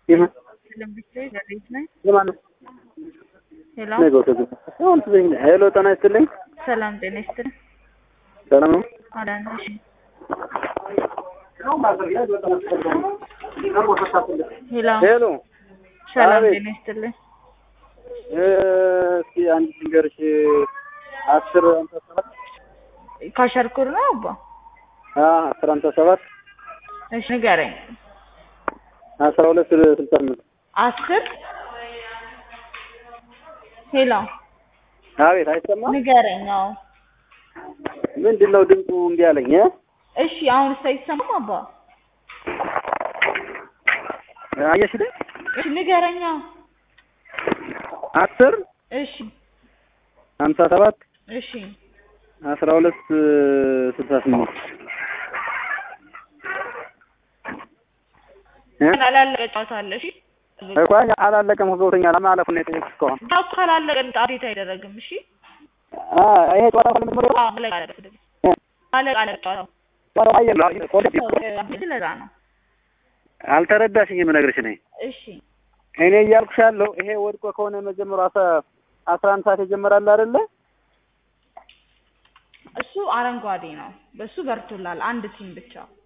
የማን የማን ነው? ሄሎ ነገ ወደ ገባ አሁን ትዘኝ ሄሎ ጤና ይስጥልኝ ሰላም ጤና ይስጥልኝ። ሰላም ነው አዳነ እሺ፣ ሄሎ ሄሎ ሰላም አቤት። ጤና ይስጥልኝ። እ፣ እስኪ አንድ ልንገርሽ አስር ሃምሳ ሰባት ካሸርኩር ነው አባ። አ አስር ሃምሳ ሰባት እሺ ንገረኝ። አስራ ሁለት ስልሳ ስምንት አስር ሄሎ አቤት አይሰማም ንገረኝ። አዎ ምንድን ነው ድምፁ እምቢ አለኝ እ እሺ፣ አሁን ሳይሰማም አባ። አየሽልኝ እሺ ንገረኝ። አዎ አስር እሺ ሃምሳ ሰባት እሺ አስራ ሁለት ስልሳ ስምንት እ ካላለቀ ጨዋታ አለ። እሺ እኮ አላለቀም ገብቶኛል ማለፉን ነው የጠየኩሽ እስካሁን ያው ካላለቀ አፕዴት አይደረግም። እሺ አ ይሄ ጨዋታ ነው የምትመሪው አዎ አለቀ አለቀ አለቀ አለቀ ጨዋታው ጨዋታው አየለ ኮሌ ስለዛ ነው። አልተረዳሽኝም እነግርሽ ነኝ እሺ እኔ እያልኩሽ ያለው ይሄ ወድቆ ከሆነ መጀመሪያው አስራ አስራ አንድ ሰዓት የጀመራል አይደለ እሱ አረንጓዴ ነው። በሱ በርቶላል አንድ ቲም ብቻ